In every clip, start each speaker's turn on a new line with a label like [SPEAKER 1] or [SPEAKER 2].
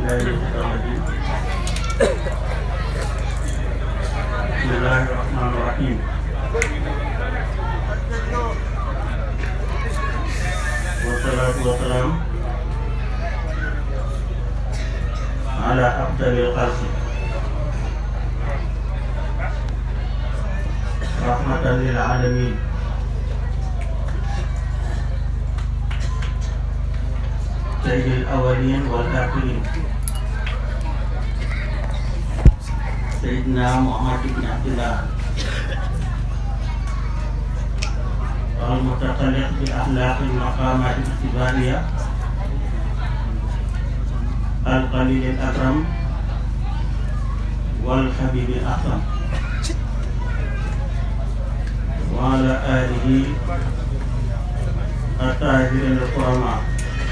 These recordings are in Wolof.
[SPEAKER 1] بالله من الشيطان الرجيم بسم الله الرحمن الرحيم والصلاة والسلام على أفضل الخلق رحمة للعالمين سيد الأولين والآخرين سيدنا محمد بن عبد الله المتخلق بأخلاق المقامات الاعتبارية القليل الأكرم والحبيب الأكرم وعلى آله الطاهرين الكرماء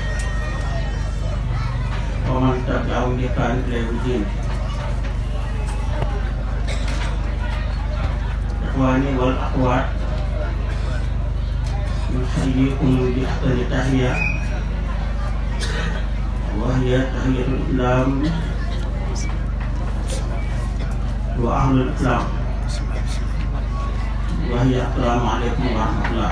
[SPEAKER 1] ومن تبعهم بإحسان إلى يوم الدين إخواني والأخوات نحييكم بأحسن تحية وهي تحية الإسلام وأهل الإسلام وهي السلام عليكم ورحمة الله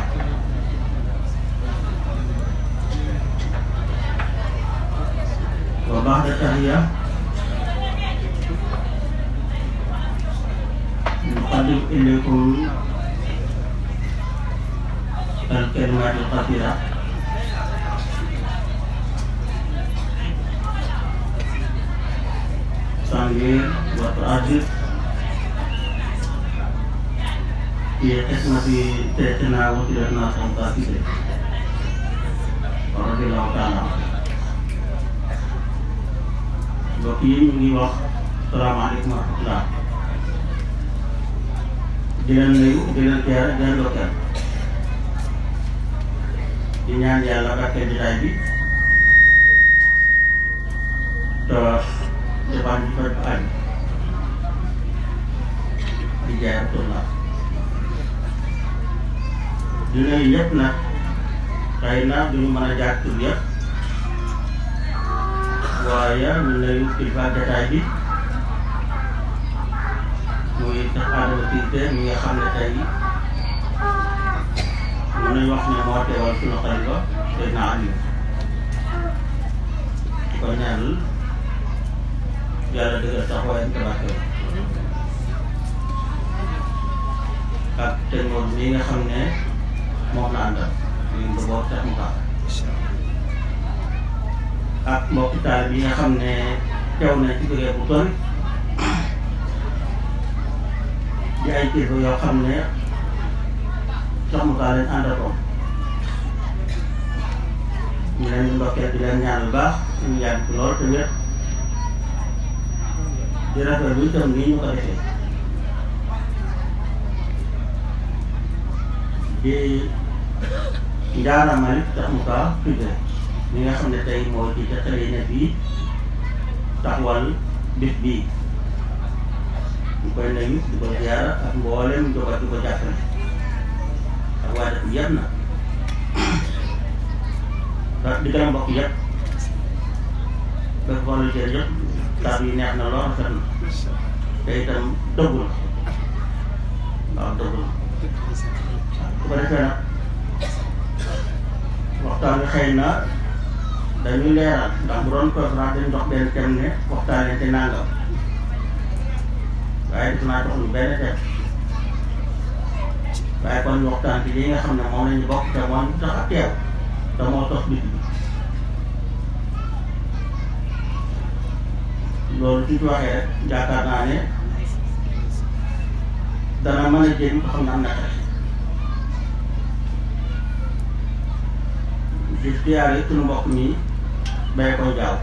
[SPEAKER 1] وبعد التحية نقدم إليكم الكلمات القصيرة تنوير وتعزيز في قسمة سيدنا وسيلتنا صمتاتي رضي الله تعالى عنه mbokk yi ñu ngi wax salaamaaleykum wa rahmatulah di leen nuyu di leen teer di leen dokkeel di ñaan yàlla barkeel jotaay bi te defaan ji faj añ di jaay Abdullah di nuyu yëpp nag xëy na duñu mën a jaar tur yëpp waaye ñu nuyu kilifa jotaay bi muy tax Adama Cissé mi nga xam ne tey mën nañu wax ne moo teewal sunu xalifa Seydina Aliou di ko ñaanal yàlla dëggal taxawaayam te barkeel ak te moom mi nga xam ne moom la àndal muy mbokk tax mu baax ak mbokki taal bi nga xam ne teew na ci jógee bu sori di ay kilifa yoo xam ne sax mu kaa leen àndatoon ñu leen di ndokkeel di leen ñaan bu baax ñu yàgg ci lool te wér di rafetlu itam nii ñu ko defee di njaaramal sax mu kaa tudde ñi nga xam ne tey moo ci xale yi ne fii taxawal bis bii ñu koy nuyu di ko ziara ak mboolem njaboot di ko jàppale ak waa dëkk yëpp na ndax di gën a mbokk yëpp dafa xoolal jërëjëf kàddu yi neex na lool rafet na te itam dëggu la waaw dëggu la su ko defee nag waxtaan wi xëy na dañuy leeral ndax bu doon conférence dañu dox benn thème ne waxtaanee te nangam waaye def naa dox lu benn thème waaye kon ñu waxtaan ci li nga xam ne moom la ñu bokk te moom tax a teew te moo tos bis bi loolu suñ ci waxee rek yaakaar naa ne dana mën a jëriñ ko xam ne am na xel di siyaare suñu mbokk mi bay ko jaaw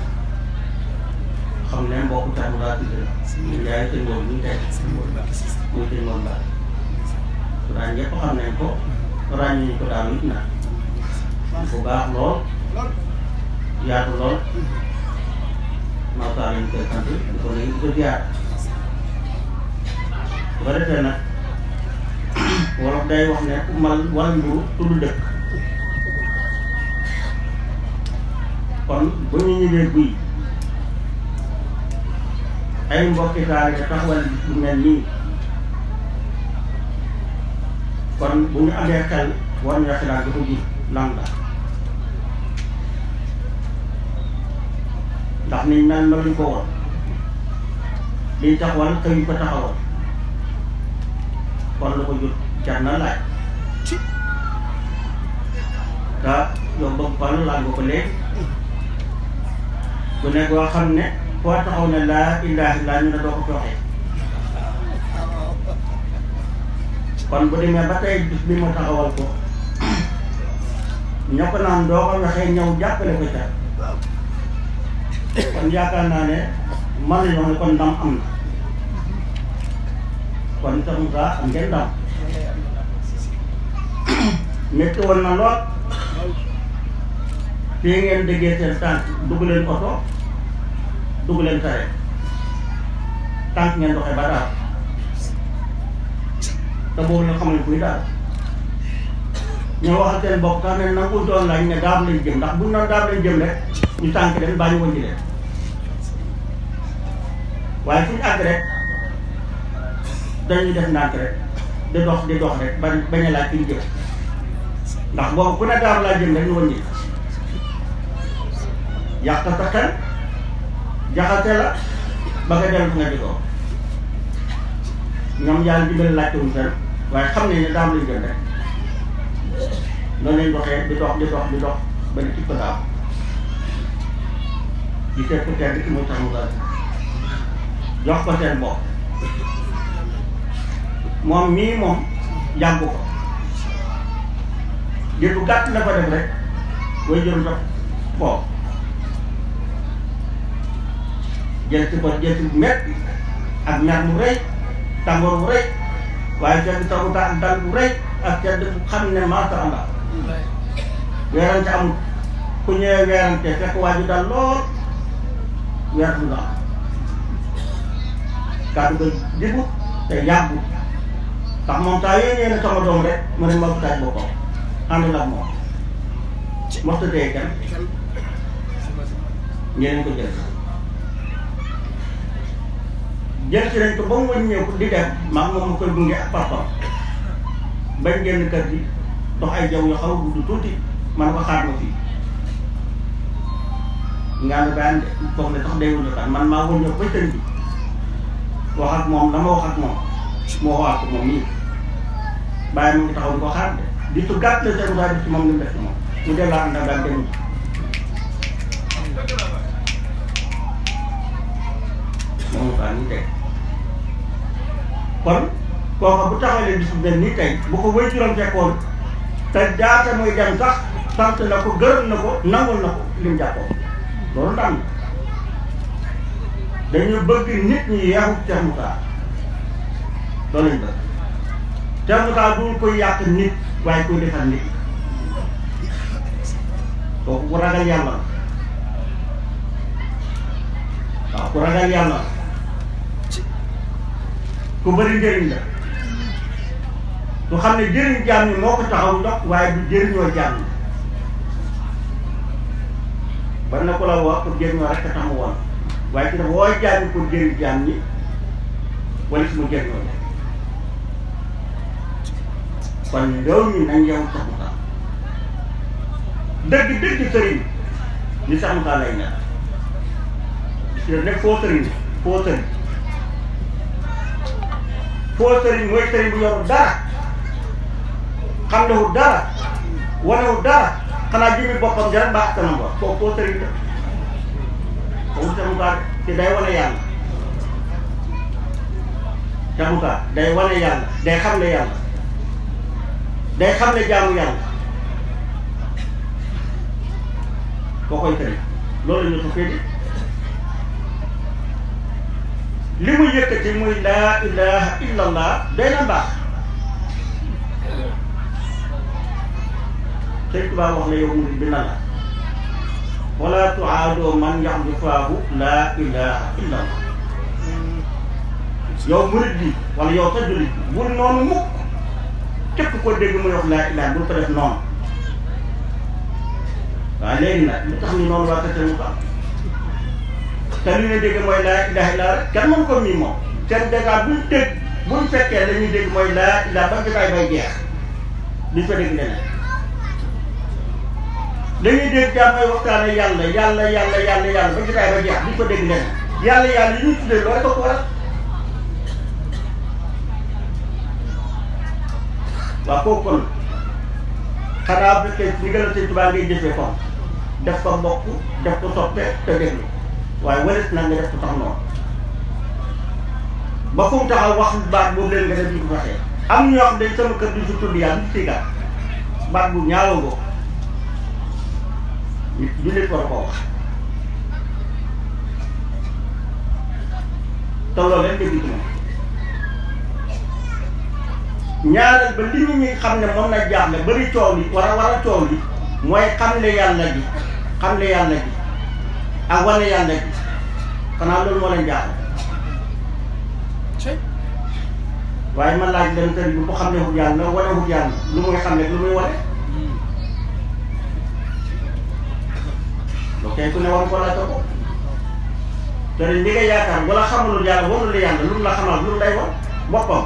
[SPEAKER 1] xam ne mbokku tax laa tudd la ñu jaay sëñ moom ñu tey muy sëñ moom baax su daan ñëpp xam nañ ko ràññee ñu ko daal it na bu baax lool yaatu lool macha lañ koy sant di ko nuyu di ko ziar bu ko defee nag wolof day wax ne ku mal wala mburu tudd dëkk kon bu ñu ñëwee buy ay mbokki taal yi taxawal bis bu mel nii kon bu ñu amee xel war nañu xalaat dafa gis lan la ndax niñ mel meluñ ko woon liñ taxawal xëy ko taxawal kon lu ko jot jar na laaj te yow bëgg fan laaj nga ko léegi ku nekk waa xam ne foo taxaw ne laa ilaaha illaa ñu ne doo ko fi waxee kon bu demee ba tey bis bi ma taxawal ko ñoo ko naan doo ko waxee ñëw jàppale ko ca kon yaakaar naa ne mën nañoo ne kon ndam am na kon sax Moussa am ngeen ndam métti woon na lool fii ngeen déggee seen tànk dugg leen oto dugg leen tare tànk ngeen doxee ba daal te boobu la xamuñ kuy daal ñoo waxal seen bopp sax ne nangu doon lañ ne daam lañ jëm ndax buñ noon daam lañ jëm rek ñu tànk leen baa ñu wëññi leen waaye fu ñu àgg rek dañuy def ndànk rek di dox di dox rek ba bañ a laaj fi ñu jëm ndax boobu ku ne daam laa jëm rek ñu wëññi yàq sa xel jaxase la ba nga dellu fi nga jógoo ñoom yàlla dimbali laajte wuñ fenn waaye xam nañ ne daam lañ jëm rek noonu lañ doxee di dox di dox di dox ba ni ci ko daam di seet ku tedd ki muy tax mu daal jox ko seen bopp moom mii moom yàgg ko jël bu gàtt la ko def rek way jël ndox foofu jël ci ko jël ci metti ak mer mu rëy tàngoor bu rëy waaye seen taxuta ak dal bu rëy ak sedd bu xam ne macha allah weerante amul ku ñëwee weerante fekk waa ji dal lool weer du la am kàddu ga digu te yàggu ndax moom saa yooyu ñëwee ne sama doom rek mu ne ma taaj boppam ànd la moom mosta dee kenn ñeneen ko jël jël ci nañ ko ba mu wëññeeku di dem maa moom ma koy gunge ak papam bañ génn kër gi dox ay jaw yu xaw a gudd tuuti man ko xaar ma fii nga ne bàyyi foog ne sax day wëññeeku man maa wëññeeku ba tën bi wax ak moom la ma wax ak moom moo waxaat ko moom nii bàyyi mu ngi taxaw di ko xaar de di su gàtt la seen def ci moom li mu def ci moom mu delloo ànd ak daal dem moom kaa nii tey kon kooka bu taxawalee bis bu mel nii tey bu ko wéy juróom fekkoon te jaata muy dem sax sant na ko gërëm na ko nangul na ko lim jàppoon loolu ndam dañu bëgg nit ñi yeexu Cheikh Moussa loolu lañ bëgg Cheikh Moussa du koy yàq nit waaye koy defal nit kooku ku ragal yàlla la waaw ku ragal yàlla la ku bëri njëriñ la du xam ne jëriñ jaam ñi moo ko taxaw ndox waaye du jëriñoo jaam ñi bari na ko la wax pour jëriñoo rek a tax mu woon waaye ci dafa woo jaam ñi pour jëriñ jaam ñi wala su ma jëriñoo leen kon loolu ñu nañ yow Cheikh Moussa dëgg dëgg sëriñ ni Cheikh Moussa lay nekk parce que nekk foo sëriñ foo sëriñ foo sëriñ mooy sëriñ bu yoru dara xam ne wu dara wane wu dara xanaa jëmi boppam jara baax kanam ba foo foo sëriñ la foofu Cheikh Moussa te day wane yàlla Cheikh Moussa day wane yàlla day xam ne yàlla day xam ne jaamu yàlla koo koy sëriñ loolu ñu ko féete li mu yëkkati muy laa ilaha illallah day na baax sëñ Tuubaa wax na yow murid bi na la wala tuaadoo man yax di faahu laa ilaha illallah yow murid bi wala yow sa jullit bi bul noonu mukk képp ko dégg muy wax laa ilaha bul ko def noonu waaw léegi nag lu tax ñu noonu waa Kër Moussa te li ñu dégg mooy laa ilaha illa rek kenn mënu ko mii moom seen dégâts buñ dégg buñ fekkee la ñuy dégg mooy laa ilaha ba jotaay bay jeex duñ fa dégg leneen dañuy dégg jàmm ay waxtaane yàlla yàlla yàlla yàlla yàlla ba jotaay ba jeex duñ fa dégg leneen yàlla yàlla yi ñuy tuddee loolu rek ko waral waaw kooku kon xanaa bu fekkee li gën a sëñ Tuubaa ngay jëfee kon def ko mbokk def ko soppe te déglu waaye warit na nga def ko tax noonu ba fu mu taxaw wax baat boobu leen nga def di ko waxee am ñoo xam dañ sama kër di si tudd yàlla di si gàtt baat bu ñaawa ngoo nit jullit war koo wax te loolu leen dégg ci moom ñaareel ba li ñu ñuy xam ne moom na jaaxle bari coow li war a war a coow li mooy xamle yàlla ji xamle yàlla ji ak wane yàlla ji xanaa loolu moo leen jaaxle waaye man laaj dem sëriñ bi bu xam ne wut yàlla wane wut yàlla lu muy xam ne lu muy wane loo kay ku ne war ko laaj ko sëriñ li nga yaakaar wala xamulul yàlla wanul yàlla lu mu la xamal lu mu lay wan boppam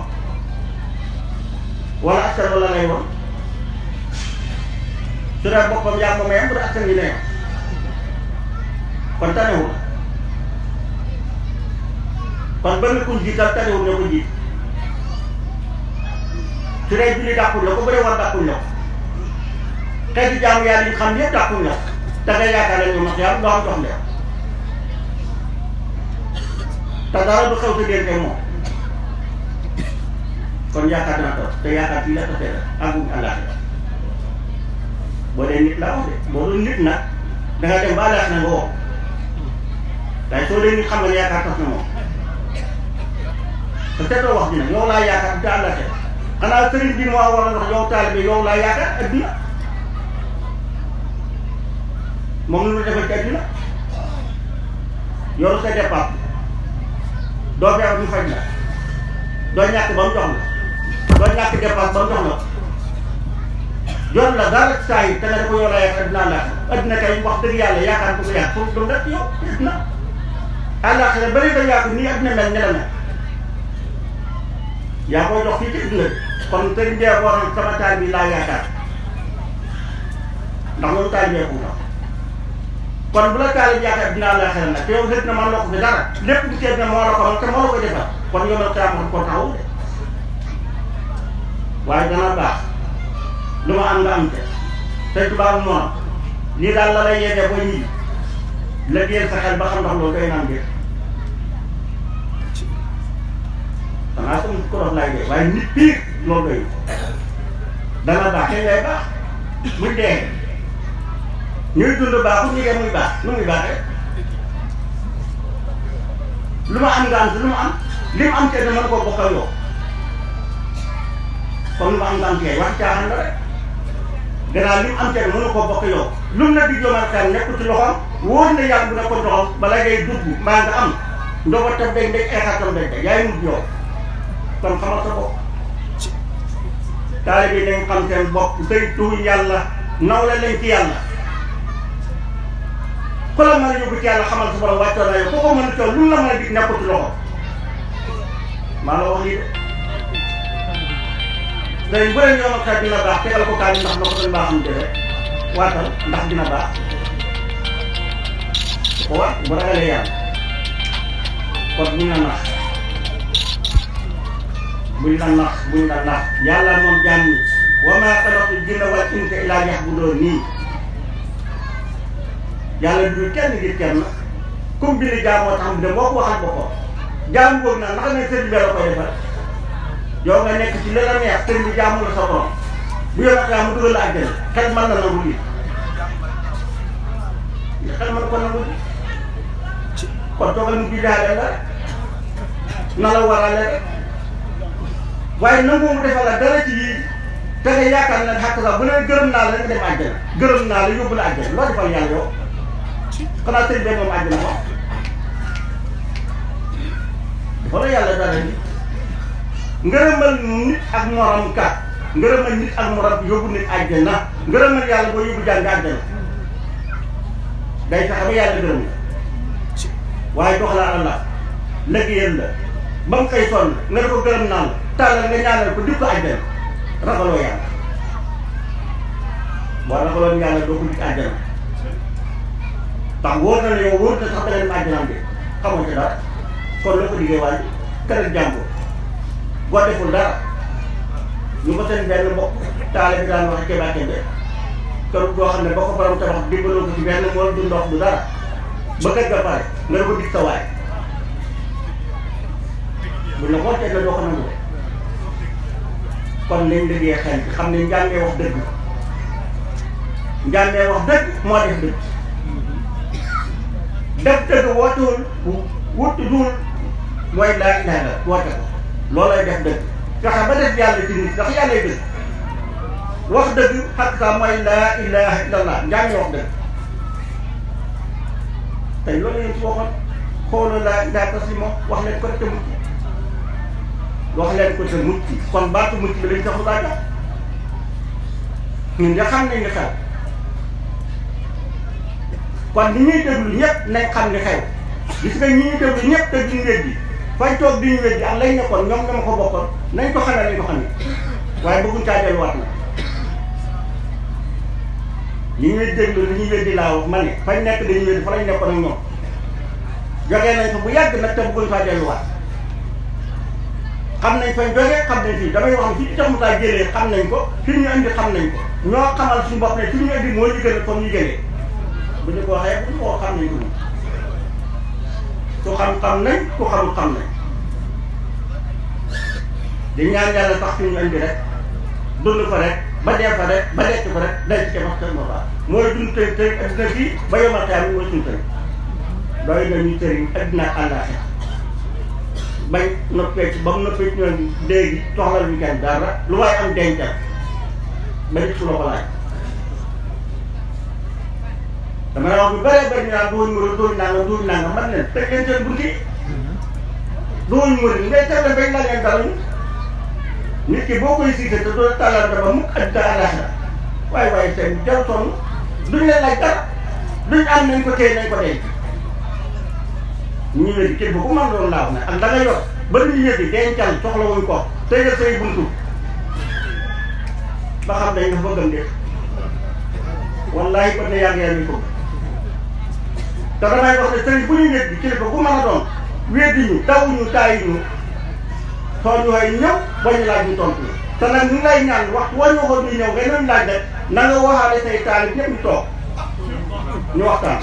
[SPEAKER 1] wala askan wala lay woon su dee boppam yaa moom yam bu dee askan yi ne kon tanewul kon ba nga kuñ jiital tanewul ñoo ko jiit su dee julli dàqul la ko bu dee war dàqul la ko xeeti jaamu yàlla yi xam yëpp dàqul la da ngay yaakaar ne ñu max yàlla doo am jox leen te dara du xew sa diggante moom kon yaakaar naa toog te yaakaar fii la tasee la àgguñ àllaaxira boo dee nit la wax de boo doon nit nag da nga dem ba àllaaxira nga woo waaye soo dee nit xam nga ne yaakaar tas na moom te seetoo wax ji nag yow laa yaakaar te àllaaxira xanaa sëriñ bi moo war a wax yow taalibe yow laa yaakaar adduna moom lu defal ci adduna yoru sa départ doo feebar ñu faj la doo ñàkk ba mu jox la doo ñàkk dépense ba mu jox la yor la dara saa yi te nga dafa yor la yaakaar adduna àllaaxira adduna kay wax dëgg yàlla yaakaar ko ko yàq pour dum rek yow adduna àllaaxira bari da yàqu nii adduna mel ne la mel yaa koy jox fii ci adduna bi kon sëriñ bee waroon sama taal bi laa yaakaar ndax loolu taal bee ko tax kon bu la taal bi yaakaar adduna àllaaxira nag te yow xëy na man loo ko fi dara lépp di seet ne moo la ko man te moo la ko defal kon yow nag saa ma ko taxawu de waaye dana baax lu ma am nga am te tey tubaab moom lii daal la lay yeggee ba ñibbi la génn sa xel ba xam ndax loolu doy naan ngir dangaa ko ko dof laay dee waaye nit piir loolu doy dana baax te ngay baax buñ dee ñuy dund baaxul ñu dee muy baax nu muy baaxee lu ma am nga am te lu ma am li mu am te ne mën koo bokk ak yow comme lu ma am nga am kay wax caaxaan la rek gannaaw li mu am te ne mënu koo bokk yow lu mu la di jomal kan nekk ci loxoom wóor na yàlla bu ne ko doxam bala ngay dugg mbaa nga am ndoba tam day ndeg eexaatam day day yaay mujj yow kon xamal sa bopp taalibe bi nañ xam seen bopp saytu yàlla naw la leen ci yàlla ku la mën a yóbbu ci yàlla xamal sa borom wàccoon na yow koo ko mën a toog lu mu la mën a dig nekkul ci loxo maa la wax lii de tey bu dee ñoom ak dina baax tegal ko kaay ndax na ko doon baaxam jëlee waatal ndax dina baax ko waat bu ragalee yàlla kon buñ la nax buñ la nax buñ la nax yàlla moom jaam ñi wa maa xalaqtul jinna wal insa illaa liya'buduun nii yàlla du kenn ngir kenn comme bi ni jaam moo tax mu dem moo ko waxal boppam jaam boobu nag naka ne sëriñ bi la koy defal yow nga nekk ci la la neex sëriñ bi jaamu la sa borom bu yow ak mu dugal la àjjana xel mën na nangu lii xel mën ko nangu lii kon toogal mu biddaale la rek na la warale rek waaye nangu mu defal la dara ci yii te nga yaakaar ne xàq sax bu ne gërëm naa la rek nga dem àjjana gërëm naa la yóbbu la àjjana loo defal yàlla yow xanaa sëriñ bi moom àjjana ko dafa la yàlla dara ni ngërëmal nit ak morom kat ngërëmal nit ak morom yóbbu nit àjjana ngërëmal yàlla boo yóbbu jàng àjjana day fexe ba yàlla gërëm waaye dox la Allah liggéeyal la ba mu koy sonn nga ne ko gërëm naan tàllal nga ñaanal ko dik ko àjjana ragaloo yàlla boo ragaloon yàlla doo ko dik àjjana ndax wóor na la yow wóor na sax da nga dem àjjanaam bi xamoo ci dara kon la ko diggee waaye kër jàmbur boo deful dara ñu ko seen benn mbokk taale bi daan wax Kéba Kébé kër boo xam ne boo ko borom tabax dimbaloo ko ci benn mool du ndox du dara ba kër ga pare nga ne ko dig sa waay bu la xool teg la doo ko nangu kon nañ liggéey xel bi xam ne njàngee wax dëgg njàngee wax dëgg moo def dëgg def dëgg wootewul wut duul mooy laa ilaha illa woote ko loolay def dëgg fexe ba def yàlla ci nit ndax yàllay dëgg wax dëgg xaq sa mooy laa ilaha illallah njàngee wax dëgg tey loolu yéen si waxoon xoolal laa ilaha taslimo wax leen ko te mucc wax leen ko te mucc kon baatu mucc bi lañ sax lu laa jox ñun de xam nañ li xew kon ni ñuy déglu ñëpp nañ xam li xew gis nga ñi ñuy déglu ñëpp te duñ weddi fañ toog duñu weddi ak lañ nekkoon ñoom ñoo ko bokkoon nañ ko xamee lañ ko xamee waaye bëgguñ caa delluwaat na ñi ñuy déglu li ñuy weddi laa wax ma ne fañ nekk dañuy weddi fa lañ nekkoon ak ñoom jógee nañ ko bu yàgg nag te bëgguñ faa delluwaat xam nañ fañ jógee xam nañ fii damay wax ne fii tax mu taa jëlee xam nañ ko fi ñu indi xam nañ ko ñoo xamal suñu bopp ne fi ñu indi moo ñu gën a comme ñu gënee bu ñu ko waxee bu ñu ko xam nañ ko moom ku xam-xam nañ ku xamul xam nañ di ñaan yàlla tax fi ñu indi rek dund ko rek ba dee fa rek ba lekk ko rek day ci wax seen boppam mooy dund tey tey addina fii ba yomal xeam mooy suñu tëriñ doy na ñu tëriñ addina ak àllaaxira bañ noppee ci ba mu noppee ci ñoom léegi soxla ñu kenn dara lu waaye am dencal ba nit su la ko laaj dama la wax bu bëree bëri ñu naan dooñu mënul dooñu nangam dooñu nangam man leen teg leen seen bunti dooñu mënul ngay teg leen bañ la leen dara ñu nit ki boo koy siite te doo tàllal dama mukk ak àllaaxira waaye waaye seen jar sonn duñ leen laaj dara duñ am nañ ko téye nañ ko denc ñu wéddi képp ku mën doon laaw ne ak da nga yor ba ñu wéddi dencal soxla wuñ ko tëjal say buntu ba xam dañ nga bëggam def wallahi ba ne yàgg yàgg ñu ko te damay wax ne sëriñ bu ñu wéddi kilifa ku mën a doon wéddi ñu tawuñu taayi ñu soo ñu xëy ñëw ba ñu laaj ñu tontu te nag ñu lay ñaan wax woo ñu waxoon ñu ñëw nga doon laaj rek na nga waxaale say taalib ñëpp ñu toog ñu waxtaan.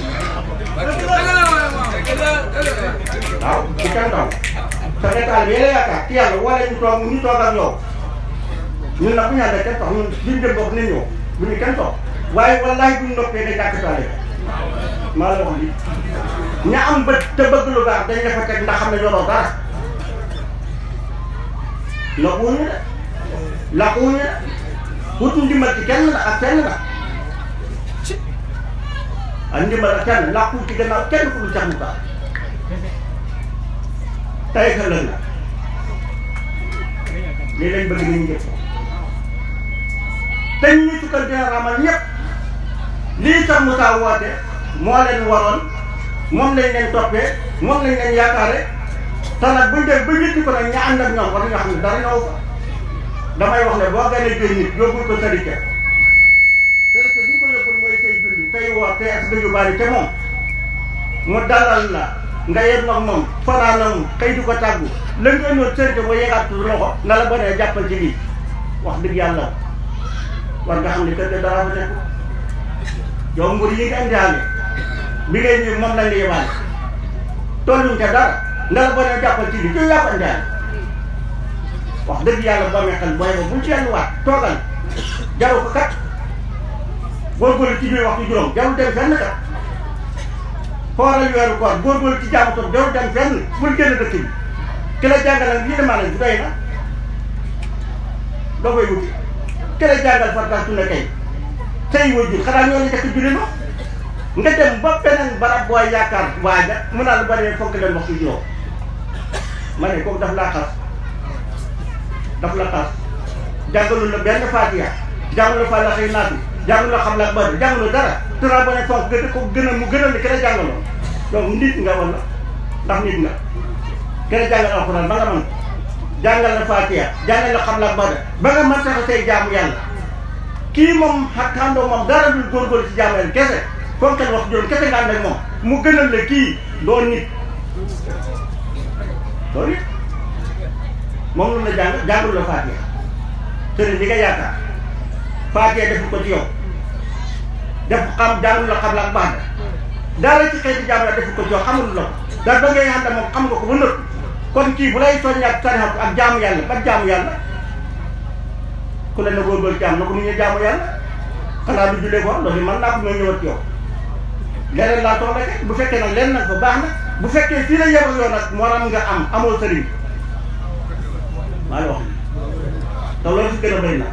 [SPEAKER 1] waaw ci kenn taw sa nga taalib yéen a yaakaar ci yàlla wala ñu toog ñu toog ak yow ñun nag bu ñu àndee kenn tax ñun liñ dem bopp nañ ñëw bu ñu kenn toog waaye wallaahi bu ñu noppee nga jàkk taalib maa la wax lii ña am bët te bëgg lu baax dañ la fa teg ndax xam ne yoroo dara. laqquñu de laqquñu de wut ndimbal ci kenn la ak kenn la ak ndimbal ak kenn laqu ci gannaaw kenn ku dul sax mu tax tey ka lëg la lii lañ bëgg ni ñu jëf te ñu ñu tukkal dina ramal ñëpp lii tax mu taa woote moo leen waroon moom lañ leen toppee moom lañ leen yaakaare te nag buñ def ba ñetti ko nag ña ànd ak ñoom war nga xam ne dara ñëw fa damay wax ne boo gënee jël nit yóbbul ko sërite sërite bi ko yóbbul mooy say julli say woor te ak dëgg bari te moom mu dalal la nga yem nag moom fanaanam xëy di ko tàggu la nga ñëw sërite ba yegaat loxo na la bonee jàppal ci lii wax dëgg yàlla war nga xam ne kër ga dara fa nekk yow mbir yi nga indiwaale bi ngay ñëw moom lañ la yebaale tolluñ ca dara nga la boo nee jàppal ci lii ci yàpp andaale wax dëgg yàlla boo amee xel booy ba buñ ci yenn waat toogal jaru ko kat góorgóorlu ci biir waxtu juróom jarul dem fenn kat xooral weeru koor góorgóorlu ci jaamu toog jarul dem fenn bul génn dëkk bi ki la jàngal nag lii demaa nañ bu doy na doo koy wuti ki la jàngal farata sunna kay say wajur xanaa ñoo la jëkk julli ma nga dem ba beneen barab booy yaakaar waaja mu naa la ba dee fonk leen waxtu juróom ma ne kooku daf laa xas daf la xas jàngalu la benn faatiya jàngalu fa la xëy naatu jàngalu la xam la bari jàngalu dara tura ba ne fonk gën ko gën a mu gën a li ki la jàngaloon donc nit nga wala ndax nit nga kenn jàngal alxuraan ba nga mën jàngal la Faatiha jàngal la xam la ba ba nga mën tax say jaamu yàlla kii moom xàndoo moom dara dul góorgóorlu ci jaamu yàlla kese foog kenn wax juróom kese nga ànd ak moom mu gënal la kii doo nit doo nit moom lu la jàng jàngul la Faatiha sëriñ bi nga yaakaar Faatiha deful ko ci yow def xam jàngul la xam la ak baax dara ci xeeti jaamu yàlla deful ko ci yow xamul la ko daal ba ngay ànd ak moom xam nga ko ba nëpp kon kii bu lay soññaat tarixa ak jaamu yàlla ba jaamu yàlla ku la ne góorgóorlu jaam na ko mu ñu jaamu yàlla xanaa du jullee ko loolu man naa ko ñoo ñëwaat ci yow leneen laa soxla kay bu fekkee nag lenn nag ba baax na bu fekkee fii la yebal yoon nag moo am nga am amoo sëriñ maa ngi wax te loolu fi gën a bëri na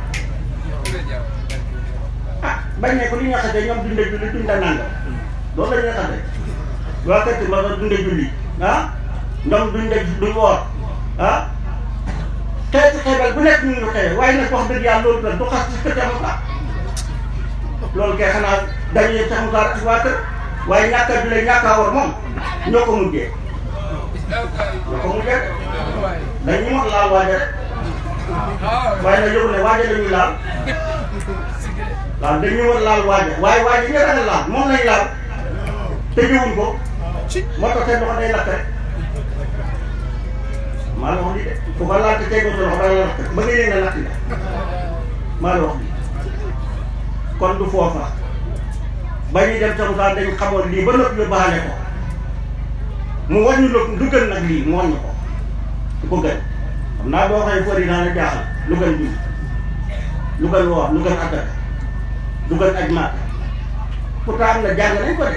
[SPEAKER 1] ah bañ ne ko li ñu xasee ñoom dundee julli duñ da nanga loolu la ñuy xasee waa kër ma doon dundee julli ah ñoom duñ de duñ woor ah xeeti xeebal bu nekk ñu ngi xewe waaye nag wax dëgg yàlla loolu nag du xas ci kër Moussa loolu kay xanaa dañuy yëg sax Moussa ak waa kër waaye ñàkk a jullee ñàkk a woor moom ñoo ko mujjee ñoo ko mujjee dañuy wax laal waaja rek waaye nag yóbbu ne waaja dañuy laal waaw dañuy war laal waaja waaye waaja ñu ragal laal moom lañ laal te jiwuñ ko moo tax seen loxo day lakk rek maa la wax lii de ku ko laal te tegoo sa loxo dana lakk ba nga yëg na lakk la maa la wax lii kon du foofa ba ñuy dem sa Moussa dañ xamoon lii ba noppi yóbbaale ko mu wàññi lu lu gën nag lii mu wàññi ko du ko gën xam naa boo xëy fori naa la jaaxal lu gën julli lu gën woor lu gën addaka lu gën aj maat pourtant am na jàng nañ ko de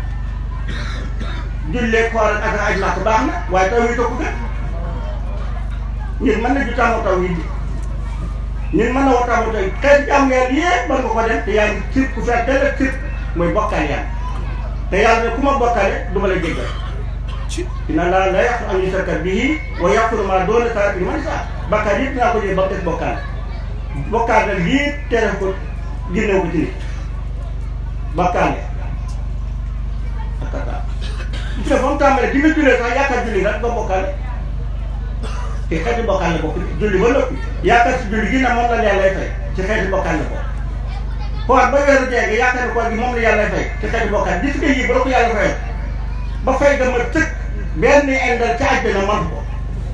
[SPEAKER 1] jullee xool ak aj maat baax na waaye taw yi ko gën ñun mën na ju tàmmoo taw yi bi ñun mën na woo tàmmoo taw yi xeet jàmm yàlla yépp mën nga ko dem te yaa ngi sir ku feet dell ak sir mooy bokkaale yàlla te yàlla ne ku ma bokkaale du ma la jéggal dina laa la yàqu am ñu sarkat bii wa yàqulu maa doon saa li man saa bakkaar yëpp dinaa ko jël ba mu des bokkaale bokkaale nag lii tere ko génnew ko ci nit bokkaale ak kata gis nga fa mu tàmbalee di nga jullee sax yaakaar julli rek ba bokkaale te xeeti bokkaale bokk julli ba noppi yaakaar si julli gi na moom la yàlla fay ci xeeti bokkaale bokk xool ba weeru jeege yaakaar ne koor gi moom la yàlla fay ci xeeti bokkaale gis nga yii ba la ko yàlla fayal ba fay ga ma tëkk benn indal ca àjjana man ko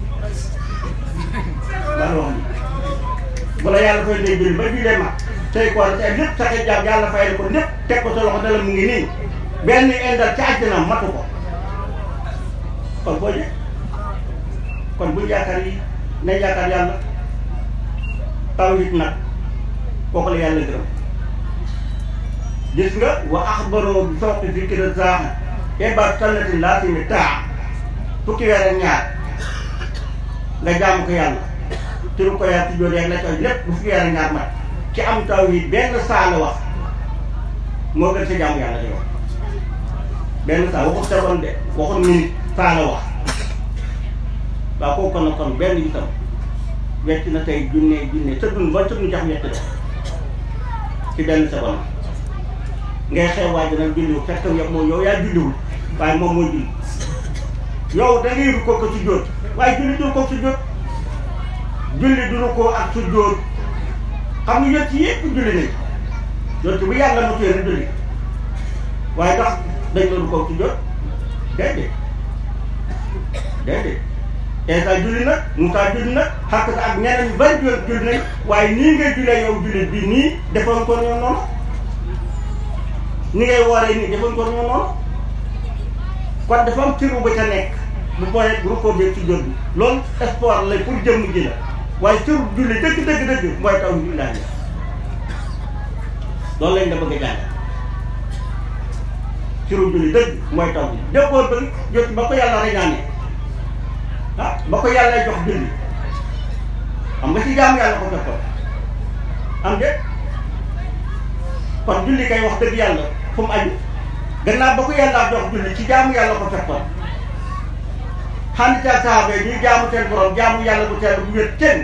[SPEAKER 1] man wax ni bu la yàlla fay day julli ba jullee ma tey koor te lépp saxe jaam yàlla fayal ko lépp teg ko sa loxo dala mu ngi nii benn indal ca àjjana matu ko kon boo jë kon buñ yaakaar yi nañ yaakaar yàlla tawhid nag kooku la yàlla gërëm gis nga wa axbaroo bi sooqi fikra zaaxa ebaat sannati laasimi taa fukki weer ak ñaar nga jaamu ko yàlla turu ko yàlla ci jóor yeeg la coy lépp bu fukki weer ak ñaar mat ci am tawhid benn saa la wax moo gën sa jaamu yàlla di wax benn saa waxut seconde de waxut minute saa la wax waaw kooku kon nag kon benn itam wecc na tey junne junne sa dund ba sëg nu jax wett de ci benn seconde ngay xew waaj nag julliwul fekk yow moom yow yaa julliwul waaye moom mooy julli yow da ngay ko ko ci jóot waaye julli du ko ci jóot julli du ko ak su jóot xam nga yot ci yëpp julli nañ yot bu yàlla mu téere julli waaye ndax dañ doon ko ci jóot déedéet déedéet Eesa julli na Moussa julli na xàq sa ak ñeneen ñu bari julli julli nañ waaye nii ngay jullee yow julli bi nii defoon ko ñoo noonu ni ngay wooree nii defoon ko ñoo noonu kon dafa am ciru ba ca nekk bu booyee bu ko bee ci jot bi loolu sport la pour jëmm ji la waaye ciru julli dëgg dëgg dëgg mooy taw bi laa loolu lañ da bëgg a jàng ciru julli dëgg mooy taw bi déggoo ba jot ba ko yàlla reñaane ah ba ko yàlla jox julli xam nga ci jaamu yàlla ko fekkoon am de kon julli kay wax dëgg yàlla fu mu aju gannaaw ba ko yàlla jox julli ci jaamu yàlla ko fekkoon xam ca saaba yi ñuy jaamu seen borom jaamu yàlla bu teel bu wér kenn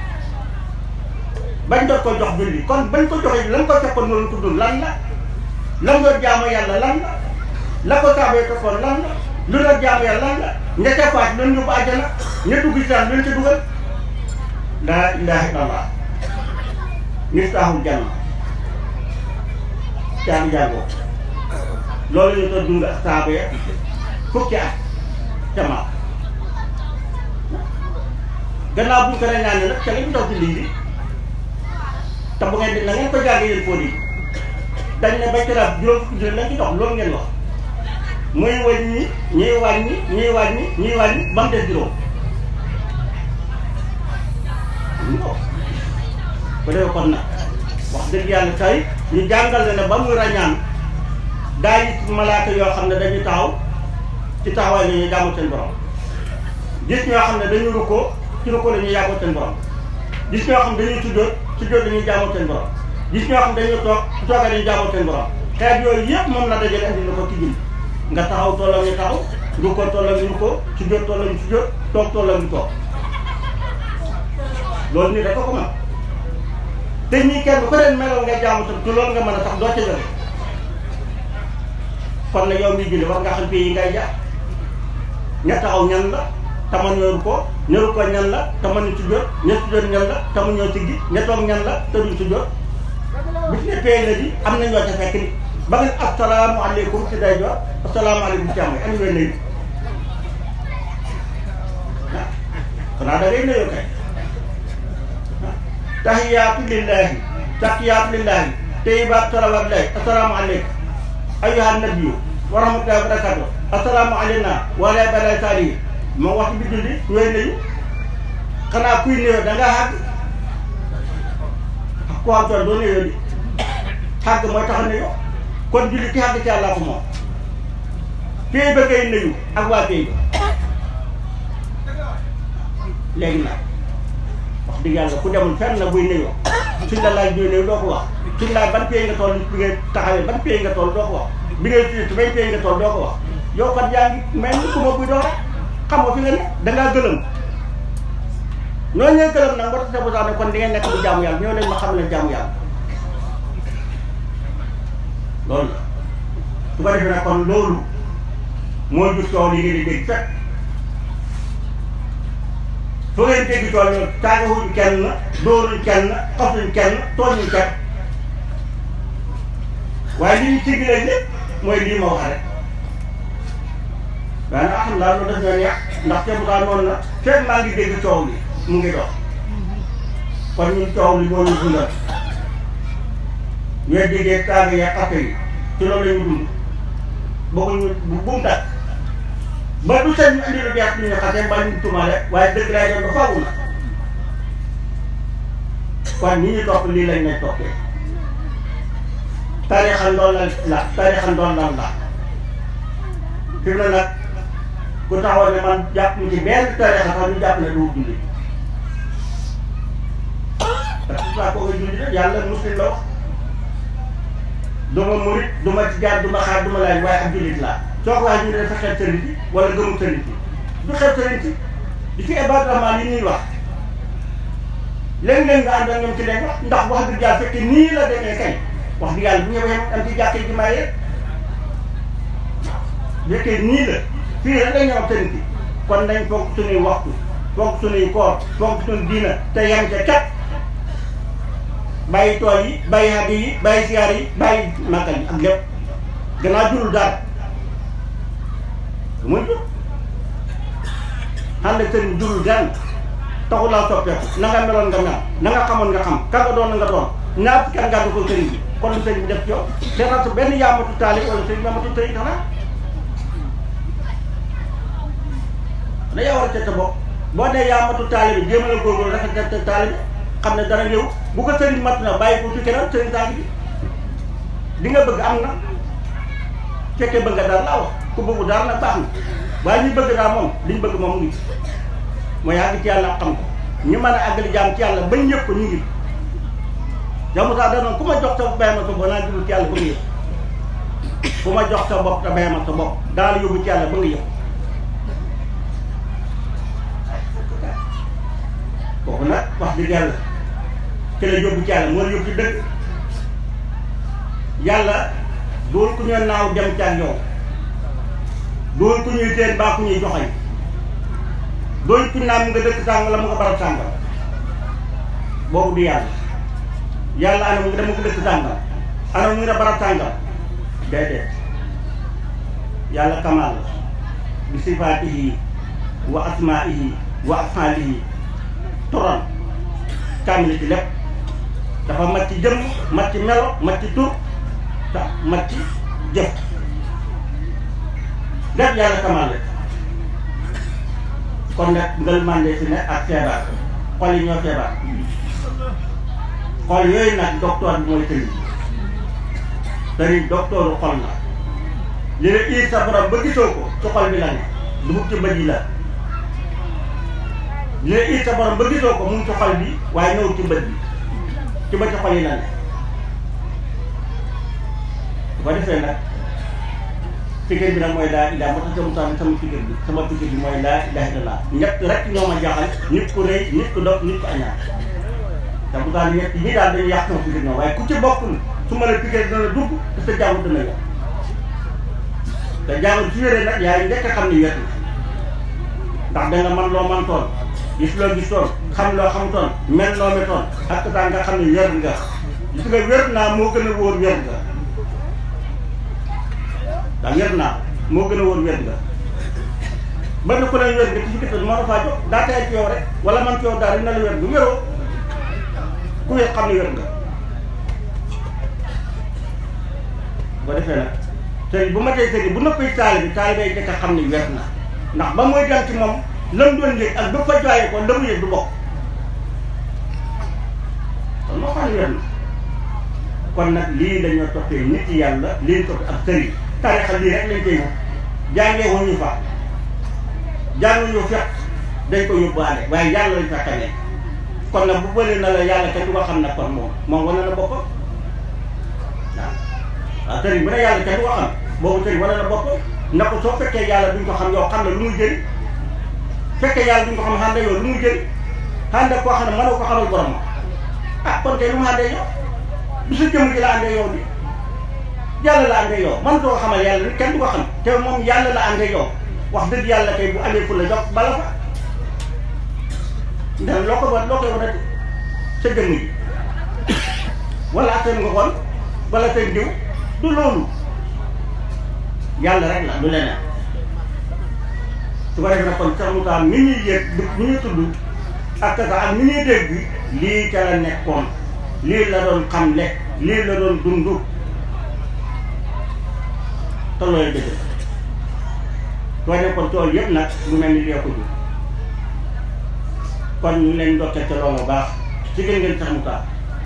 [SPEAKER 1] bañ doon ko jox julli kon bañ ko joxee lan ko fekkoon noonu tudd lan la lan doon jaamu yàlla lan la la ko saaba yi fekkoon lan la lu doon jaamu yàlla lan la ña ca faat doon yóbbu àjjana ña dugg ci daan leen ca dugal laa ilaha illallah miftaaxul janna caabi jàngoo loolu ñu doon dund ak saaba ya fukki at ca maam gannaaw bu ñu ko la ñaanee nag ca lañ dox di lii te bu ngeen di na ngeen ko jàngee yéen fóot yi dañ ne bañ ko daal juróom fukki junni lañ ci dox loolu ngeen wax muy wàññi ñuy wàññi ñuy wàññi ñuy wàññi ba mu des juróom ko ko defee kon nag wax dëgg yàlla tey ñu jàngal la ne ba muy ràññaan daa gis malaaka yoo xam ne dañuy taxaw ci taxawaay la ñuy jaamu seen borom gis ñoo xam ne dañuy rukkoo ci rukkoo la ñuy jaamu seen borom gis ñoo xam ne dañuy sujjóot sujjóot dañuy jaamu seen borom gis ñoo xam ne dañuy toog su toogee dañuy jaamu seen borom xeet yooyu yëpp moom la dajale andi la ko ci jul nga taxaw tolloo ñu taxaw rukkoo tolloo ñu rukkoo sujjóot tolloo ñu sujjóot toog tolloo ñu toog loolu nii rek ko mën te ñii kenn ku leen meloon nga jaamu tam te loolu nga mën a tax doo ca jóge kon nag yow mi julli war nga xam pays yi ngay jaar ña taxaw ñan la tama ñëru ko ñëru ko ñan la tama ñu sujjóot ña sujjóot ñan la tama ñoo siggi ña toog ñan la te duñ sujjóot bu ci ne pays la di am na ñoo ca fekk ni ba ngeen asalaamaaleykum ci day jox asalaamaaleykum ci am ani ngay nuyu ah xanaa da ngay nuyoo kay tahiyaatu lillahi takiyaatu lillahi tayyibaatu salawaatu lillahi assalaamu aleykum ayyuhan nabiyyu wa rahmatullahi wa barakatuh assalaamu alayna wa ala ibadillahi saalihiin moo wax bi julli ñooy nuyu xanaa kuy nuyoo da ngaa xàgg ku am tool doo nuyoo di xàgg mooy tax a nuyoo kon julli ki xàgg ci Yàlla ko moom pay ba ngay nuyu ak waa pay ba léegi nag wax dëgg yàlla ku demul fenn na buy nuyoo suñ la laaj buy nuyu doo ko wax suñ laaj ban pay nga toll bi nga taxawee ban pay nga toll doo ko wax bi ngay tuuti ban pay nga toll doo ko wax yow kat yaa ngi mel ni ku ma buy doo rek xam nga fi nga ne dangaa gëlëm noonu ñooy gëlëm nag moo tax sa bosaa ne kon di ngeen nekk bu jaamu yàlla ñëw leen ma xam ne jaamu yàlla loolu la su ko defee nag kon loolu moo jur coow li ngeen di dégg fekk foo ngeen dégg coow loolu taagawuñ kenn dóoruñ kenn xasuñ kenn tooñuñ kenn waaye li ñu siglee lépp mooy lii ma wax rek waaye nag alhamdulilah loolu daf ñoo neex ndax te bu kaa noonu na fekk maa ngi dégg coow li mu ngi dox kon ñun coow li moo ñu dundal ñooy déggee taaga ya xafe yi ci loolu la ñu dund bëgguñu bu mu tàkk ba du seen ñu indi lu bees ñu ñu xasee mbaa ñu tumaale waaye dëgg lay doon ba faaw na kon ñi ñu topp lii lañ lay toppee tarixa ndoon la la tarixa ndoon lan la fi mu ne nag ku taxaw ne man jàpp mu ci benn tarixa sax ñu jàpp ne du julli parce que saa koo nga julli rek yàlla muslim la wax du ma murit du ma ci jaar du ma xaar du ma laaj waaye ak jullit laa soo ko waxee ñu ne dafa xeeb sëriñ ci wala gëmu sëriñ ci du xeeb sëriñ ci di ci ibaadu rahmaan yi ñuy wax léeg-léeg nga ànd ak ñoom ci leen wax ndax wax dëgg yàlla fekkee nii la demee kay wax dëgg yàlla bu ñu waxee am ci jàkkee ji may rek bu fekkee nii la fii rek la ñëw sëriñ ci kon nañ foog suñuy waxtu foog suñuy koor foog suñu diina te yem ca kat bàyyi tool yi bàyyi xaddi yi bàyyi siyaar yi bàyyi màggal yi ak lépp gannaaw jurul dara lu muy jur xam ne sëriñ jurul gan taxul laa soppeeku na nga meloon nga mel na nga xamoon nga xam ka nga doon na nga doon ñaar fukki at nga ko sëriñ bi kon lu sëriñ bi def ci yow seetal su benn yaamatu taalib wala sëriñ yaamatu sëriñ xanaa na yaa war a ca bopp boo nee yaamatu taalib bi jéem a la góorgóorlu rafet na taalib xam ne dara ñëw bu ko sëriñ mat na bàyyi ko ci keneen sëriñ taalib bi di nga bëgg am na fekkee bëgg nga daal laa wax ku bëggu daal nag baax na waaye ñu bëgg daal moom liñ bëgg moom ngi mooy àgg ci yàlla xam ko ñu mën a àggali jaam ci yàlla bañ ñëpp ko ñu ngi jamu saa danoon ku ma jox sa bay ma sa bopp naa jublu ci yàlla ba nga yëpp ku ma jox sa bopp te bay ma sa bopp daal yóbbu ci yàlla ba nga yëpp kooku nag wax dëgg yàlla ki la yóbbu ci yàlla moo la yóbbu ci dëgg yàlla doon ku ñu naaw dem ci ak yow doon ku ñuy teen baa ku ñuy joxañ doon ku naan mu nga dëkk sàng la mu nga barab sàngam boobu du yàlla yàlla ana mu nga dama ko dëkk sàngam ana mu nga barab sàngam déedéet yàlla kamal la bi sifaatihi wa asmaihi wa afalihi turan kaamil ci lépp dafa mat ci jëmm mat ci melo mat ci tur ta mat ci jëf lépp yàlla kamal la kon nag ngël màndee si ne ak feebar xol yi ñoo feebar xol yooyu nag docteur bi mooy sëriñ sëriñ docteuru xol la li la iir sa borom ba gisoo ko ci xol bi la ne dugub ci bët yi la li la iir sa borom ba gisoo ko mu ngi ci xol bi waaye ñëw ci bët bi ci bëti xol yi la ne bu ko defee nag figure bi nag mooy laa ilaa moo tax sama sama sama figure bi sama figure bi mooy laa ilaaha illallaah ñett rek ñoo ma jaaxal nit ku rëy nit ku dof nit ku añaan te bu daal ñett ñi daal dañuy yàq sama figure noonu waaye ku ci bokkul su ma la figure dana dugg te sa jàngu dana yàq te jàngu su wéree nag yaay njëkk a xam ni wér na ndax danga man loo man toon gis loo gis toon xam loo xam toon mel loo me toon ak taa nga xam ne wér nga gis nga wér naa moo gën a wóor wér nga ndax wér naa moo gën a wóor wér nga ba ne ku ne wér nga ci gis moo dafaa jóg daa tay ci yow rek wala man ci yow daal dina la wér nga wéroo ku wér xam ne wér nga bu defee nag sëriñ bu ma tey sëriñ bu noppee taali bi taali bay jëkk a xam ne wér na ndax ba muy dem ci moom lam doon yëg ak ba fa joyee ko la mu yëg du bokk kon moo xam ne wér na kon nag lii dañoo toppee nit yàlla lii toppee ak sëriñ tarixa lii rek lañ koy wut jàngee wuñu fa jànguñu fekk dañ ko yóbbaale waaye yàlla lañ fa xamee kon nag bu bëri na la yàlla kenn du ko xam nag kon moom moom wane na boppam waaw waaw sëriñ bu ne yàlla kenn du ko xam boobu sëriñ wane na boppam na ko soo fekkee yàlla duñ ko xam yow xam ne lu muy jëriñ fekkee yàlla duñ ko xam xànda yow lu muy jëriñ xànda koo xam ne mënoo ko xamal borom ah kon kay lu mu àndee yow du sa jëmm ji la àndee yow bi yàlla la àndee yow man doo ko xamal yàlla ni kenn du ko xam te moom yàlla la àndee yow wax dëgg yàlla kay bu amee fu la jox bala fa ndax loo ko war loo koy wanati sa jëmm ji wala seen nga kon wala seen diw du loolu yàlla rek la du leneen su ko defee nag kon sax mu taal mi ñuy yëg mi ñuy tudd ak kasa ak mi ñuy dégg lii ca la nekkoon lii la doon xamle lii la doon dund te looy dëgg soo nekkoon tool yëpp nag lu mel ni lee ko jur kon ñu leen ndokkee ca loolu baax ci gën ngeen sax mu taal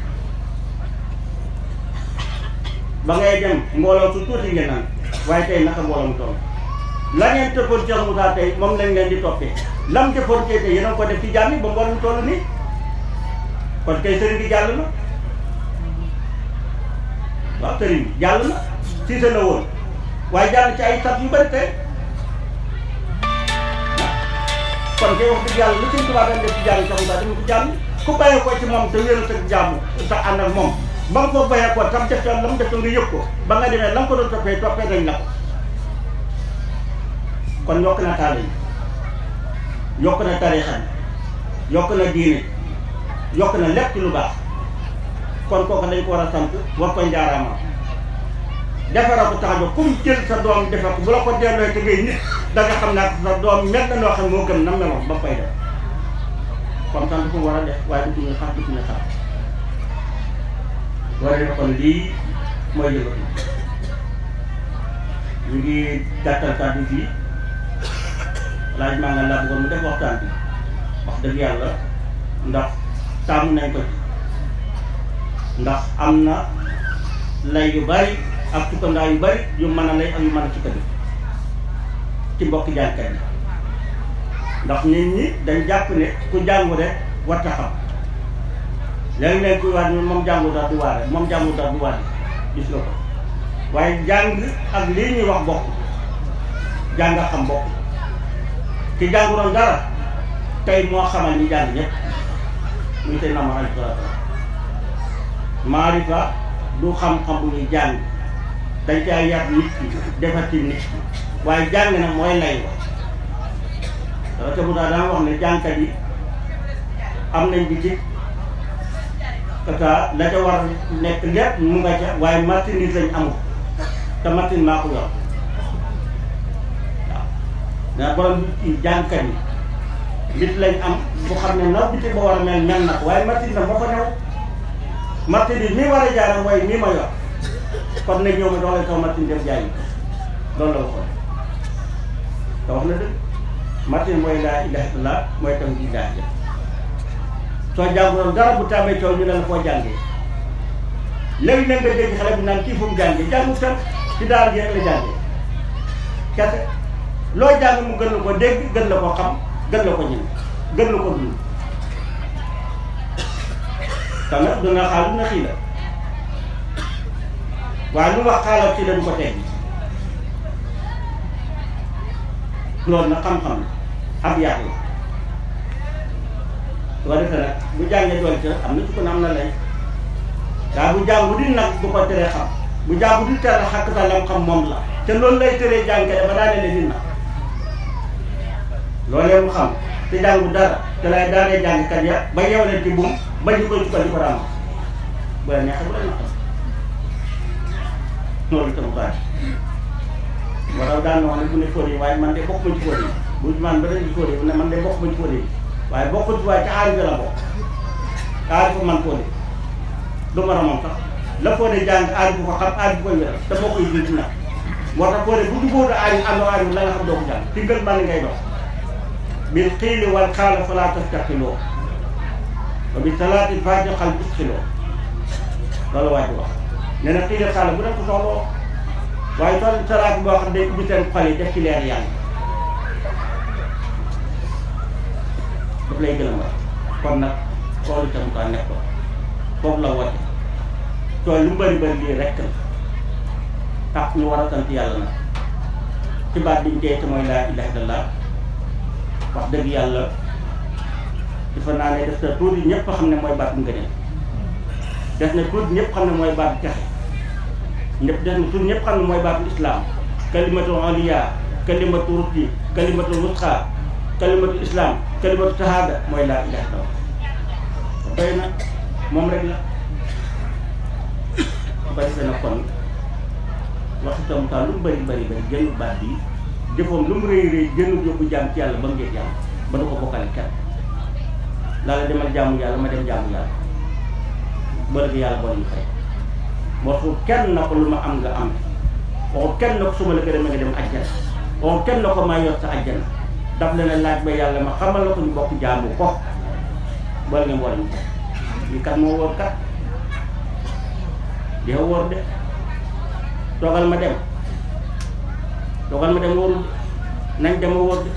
[SPEAKER 1] ba ngay dem mbooloo su tuuti ngeen naan waaye tey naka mbooloo mu toll la ngeen tëppoon Cheikh Moussa tey moom lañ leen di toppee lam defoon tey tey yéen a ko def ci jàmm yi ba mbooloo mu toll nii kon kay sëriñ bi jàll na waaw sëriñ bi jàll na siise la woon waaye jàll ci ay tab yu bari tey kon kay wax dëgg yàlla lu sëñ Tuubaa dañ def ci jàmm Cheikh Moussa dama ko jàmm ku bàyyi ko ci moom te wéeru sa jàmm sa ànd ak moom ba nga ko bayee ko tam def la mu def nga yëg ko ba nga demee la nga ko doon toppee toppee dañ la ko kon yokk na taal yi yokk na tarixa bi yokk na diine yokk na lépp ci lu baax kon kooku dañ ko war a sant war ko njaaraama defara ko tax a jóg comme jël sa doom defe ko bu la ko delloo te ngay nit da nga xam naa sa doom mel na noo xam moo gën na meloon ba koy def kon sant fu mu war a def waaye du ñu xaar du ñu xaar waree kon lii mooy yëngatu ñu ngi gàttal kàddu fii laaj maa nga laa bëggoon mu def waxtaan bi wax dëgg yàlla ndax taamu nañ ko ci ndax am na lay yu bari ak sukkandaa yu bari yu mën a lay ak yu mën a sukkandiku ci mbokki jàngkat yi ndax nit ñi dañ jàpp ne ku jàngu rek warta xam léegi-léegi kuy waat moom jàngu daal du waare moom jàngu daal du waare gis nga ko waaye jàng ak lii ñuy wax bokk jàng xam bokk ki jànguroon dara tey moo xamal ñi jàng ñëpp muy tey nama alei salatu maarifa du xam-xam bu ñuy jàng dañ caa yar nit ki defati nit ki waaye jàng na mooy lay wa dara te bu daa daan wax ne jàngkat yi am nañ bi ci kaka la ca war nekk lépp mu nga ca waaye marchandise lañ amul te marchandise maa ko yor waaw daa borom bi jàngkat yi bit lañ am bu xam ne na biti ba war a mel mel na ko waaye marchandise na moo fa new marchandise mii war a jaara mooy mii ma yor kon nag ñëw ma dox leen kaw martin def jaay loolu la waxoon te wax na dëgg martin mooy laa ilaha illallah mooy tam di ilaha illallah soo jànguloon dara bu tàmmee coow ñu ne la foo jàngee léegi nag nga dégg xale bi naan kii fu mu jàngee jàngu fen ci daara ji rek la jàngee kese loo jàng mu gën la ko dégg gën la ko xam gën la ko ñëw gën la ko dund te nag dina xaal dina xii la waaye lu wax xaalal ci la du ko teg loolu nag xam-xam la ab yaat la su ko defee nag bu jàngee doon ca am na ci ko ne am na lay daa bu jàng bu di nag du ko teree xam bu jàng bu di tere xàq sa lam xam moom la te loolu lay teree jàngkat ba daanee leen di nag loolee mu xam te jàngu dara te lay daanee jàngkat ya ba yeew leen ci buum ba ñu koy sukkal di ko raam bu la neexee bu la naqam loolu itam baax moo tax daan na wax ne bu ne fóot yi waaye man de bokk ma ci fóot yi bu man ba dañu fóot yi bu ne man de bokk ma ci fóot yi waaye bokk ci waaye ca aari la bokk aari ko man fóot yi du mën a moom sax la fóot yi jàng aari bu ko xam aari bu koy wéral te bokk yi dina ci nag moo tax fóot yi bu jubóotu aari àndoo aari la nga xam doo ko jàng ci gën man ngay dox bil xiili wal xaala falaa tastaqiloo wa bi salaati faaji xal isxiloo loolu waaj wax nee na xiili xaala bu def ko soxloo waaye tool salaat boo xam ne day ubbi seen xol yi def ci leer yàlla daf lay gën a mën kon nag tool itam kaa nekk ko foofu la woote tool lu mu bëri bëri lii rekk la tax ñu war a sant yàlla nag ci baat biñ tey te mooy laa ilaha illallah wax dëgg yàlla dafa naa ne def na tuuti ñëpp xam ne mooy baatu ngëneel def na tuuti ñëpp xam ne mooy baatu texe ñëpp def na tuuti ñëpp xam ne mooy baatu islam kalimatu aliya kalimatu rutti kalimatu wutxa kalimatu islam kalimatu tahada mooy laa ilaha illallah doy na moom rek la ba defee na kon wax itam taa lu mu bëri bëri bëri génn baat bi jëfoom lu mu rëy rëy génn yóbbu jaam ci yàlla ba mu ngeeg yàlla ba du ko bokkale kenn laa la demal jaamu yàlla ma dem jaamu yàlla ba léegi yàlla boole ñu fay waxul kenn na ko lu ma am nga am waxul kenn na ko su ma la gërëmee nga dem ajjana waxul kenn na ko maa yor sa ajjana daf leen a laaj ba yàlla ma xamal la ko ñu bokk jaamu ko boole ngeen boole ñu fay lii kat moo wóor kat di wóor de toogal ma dem toogal ma dem wóorul nañ dem a wóor de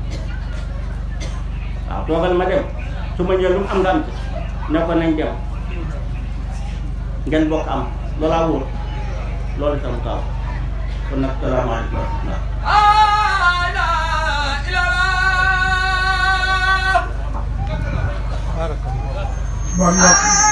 [SPEAKER 1] waaw toogal ma dem su ma ñëwee lu mu am nga am ci ne ko nañ dem ngeen bokk am loolaa wóor loolu itam taw kon nag salaamaaleykum wa rahmatulah
[SPEAKER 2] bon mbokk